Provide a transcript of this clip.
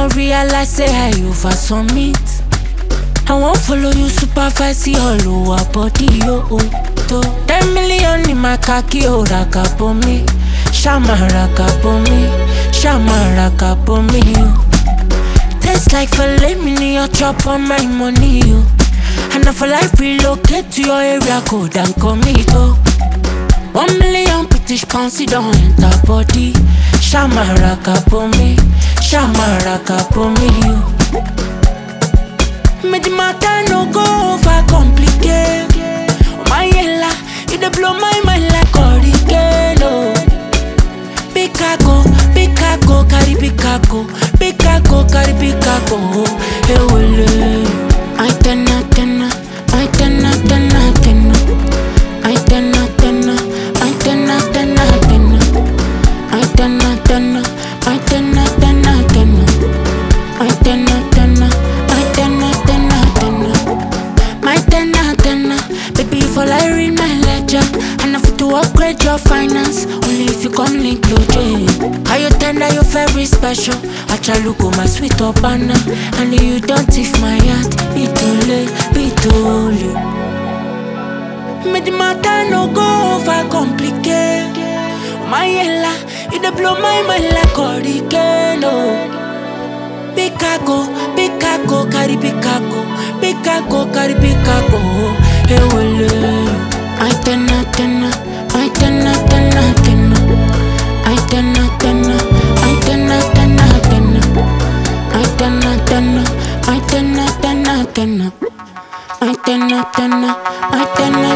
con realize say I over submit. I won't follow you supervise you all over body yo oh, to Ten million in my khaki oh raka for me Shama raka for me Shama raka for me yo Taste like filet mini your chop on my money yo And if I life relocate to your area code and commit oh One million British pounds it don't enter body Shama raka for me Shama raka for me yo Make the matter no go over complicate. Oh my yella, it dey blow my mind like hurricane. Oh. Big cargo, big cargo, carry big cargo, big cargo, carry big cargo. Oh, hey wole. I tenna tenna, I tenna tenna tenna, I tenna tenna, I tenna tenna tenna, I tenna tenna, I tenna tenna tenna, I tenna tenna, I tenna tenna tenna. My tenna tenna, baby you fall I read my ledger And I fit to upgrade your finance, only if you come link loje How you tender, you very special Achaluko my sweet opana And you don't thief my heart, bitole, bitole Make the matter no go over complicate My yella, you dey blow my mind like hurricane oh. Big cargo, big cargo, carry big cargo, big cargo, carry big cargo. Hey, wole. I tenna tenna, I tenna tenna tenna, I tenna tenna, I tenna tenna tenna, I tenna tenna, I tenna tenna tenna, I tenna tenna, I tenna